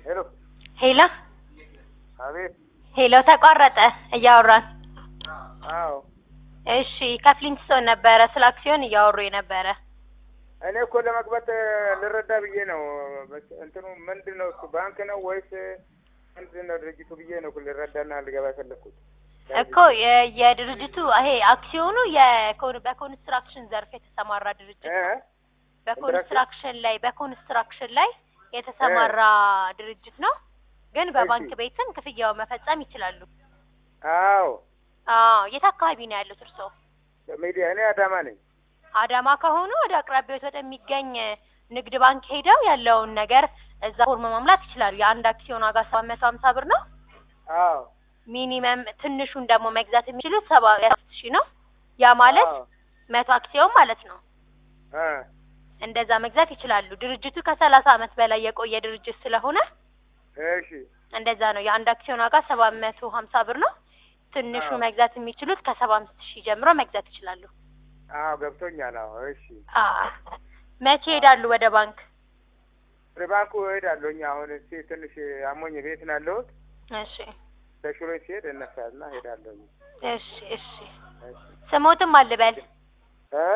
ሄሎ ሄሎ አቤት። ሄሎ፣ ተቋረጠ እያወራን። አዎ እሺ፣ ከፍሊንትስቶን ነበረ ስለ አክሲዮን እያወሩ የነበረ። እኔ እኮ ለመግባት ልረዳ ብዬ ነው። እንትኑ ምንድን ነው እሱ ባንክ ነው ወይስ ምንድን ነው ድርጅቱ ብዬ ነው እኮ ልረዳና ልገባ የፈለግኩት። እኮ የ- የድርጅቱ ይሄ አክሲዮኑ የኮን- በኮንስትራክሽን ዘርፍ የተሰማራ ድርጅት እ? ነው። በኮንስትራክሽን ላይ በኮንስትራክሽን ላይ የተሰማራ ድርጅት ነው። ግን በባንክ እሺ። ቤትም ክፍያውን መፈጸም ይችላሉ። አዎ አዎ፣ የት አካባቢ ነው ያሉት እርስዎ? ሚዲያ እኔ አዳማ ነኝ። አዳማ ከሆኑ ወደ አቅራቢያዎት ወደሚገኝ ንግድ ባንክ ሄደው ያለውን ነገር እዛ ፎርም መሙላት ይችላሉ። የአንድ አክሲዮን ዋጋ ሰባት መቶ ሀምሳ ብር ነው። አዎ ሚኒመም ትንሹን ደግሞ መግዛት የሚችሉት ሰባ አምስት ሺህ ነው። ያ ማለት አዎ። መቶ አክሲዮን ማለት ነው። እ እንደዛ መግዛት ይችላሉ። ድርጅቱ ከሰላሳ ዓመት በላይ የቆየ ድርጅት ስለሆነ እሺ እንደዛ ነው። የአንድ አክሲዮን ዋጋ ሰባት መቶ ሀምሳ ብር ነው። ትንሹ አዎ። መግዛት የሚችሉት ከሰባ አምስት ሺህ ጀምሮ መግዛት ይችላሉ። አዎ ገብቶኛል። አዎ እሺ አ መቼ ሄዳሉ ወደ ባንክ? ወደ ባንኩ እሄዳለሁ። እኛ አሁን እስኪ ትንሽ አሞኝ ቤት ነው ያለሁት። እሺ ተሽሎኝ ሲሄድ እነሳልና እሄዳለሁ። እሺ እሺ እሺ ስሞትም አልበል እ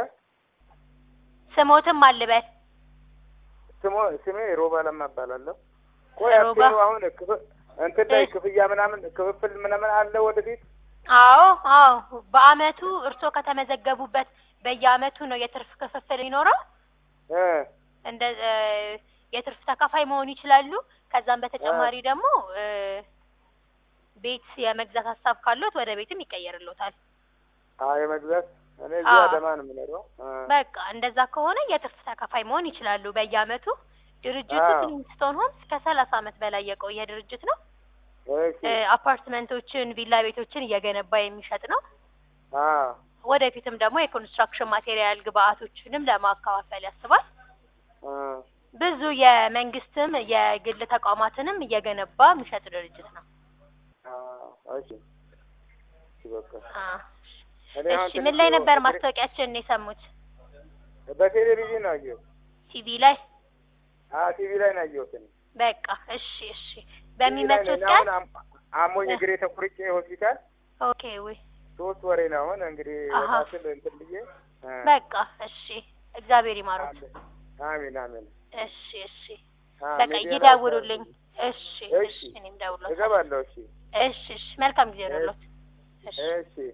ስሞትም አልበል ስሞ ስሜ ሮባ ለማ እባላለሁ። ቆይ ሮባ? አክሲዮኑ አሁን ክፍ- እንትን ላይ እሺ። ክፍያ ምናምን ክፍፍል ምናምን አለ ወደፊት? አዎ አዎ በአመቱ እርስዎ ከተመዘገቡበት በየአመቱ ነው የትርፍ ክፍፍል የሚኖረው እ እንደ እ የትርፍ ተካፋይ መሆን ይችላሉ ከዛም በተጨማሪ ደግሞ እ ቤት የመግዛት ሀሳብ ካለዎት ወደ ቤትም ይቀየርልዎታል አዎ የመግዛት እኔ እዚህ አዎ። አዳማ ነው የምኖረው። እ በቃ እንደዛ ከሆነ የትርፍ ተካፋይ መሆን ይችላሉ በየአመቱ ድርጅቱ አዎ። ፍሊንትስቶን ሆምስ ከሰላሳ አመት በላይ የቆየ ድርጅት ነው እሺ እ አፓርትመንቶችን ቪላ ቤቶችን እየገነባ የሚሸጥ ነው አዎ ወደፊትም ደግሞ የኮንስትራክሽን ማቴሪያል ግብአቶችንም ለማከፋፈል ያስባል እ ብዙ የመንግስትም የግል ተቋማትንም እየገነባ የሚሸጥ ድርጅት ነው አዎ እሺ እሺ በቃ አ እኔ አሁን እሺ ምን ትንሽ ላይ ነበር ችግር- ማስታወቂያችንን የሰሙት በቴሌቪዥን ነው ያየሁት። ቲቪ ላይ አዎ ቲቪ ላይ ነው ያየሁት። እኔ በቃ እሺ እሺ ቲቪ ላይ በሚመጡት ነኝ። ቀን አሁን አም- አሞኝ እ። እግሬ ተቆርጬ ሆስፒታል ኦኬ ወይ ሶስት ወሬ ነው አሁን እንግዲህ አሀ። ወጣ ስል እንትን ብዬ እ በቃ እሺ እግዚአብሔር ይማሩት አለ። አሜን አሜን። እሺ እሺ አዎ፣ በቃ ሚዲያ ላይ ይደውሉልኝ እሺ እሺ። እሺ እኔም ደውሎት እገባለሁ። እሺ እሺ እሺ መልካም ጊዜ ነው እሺ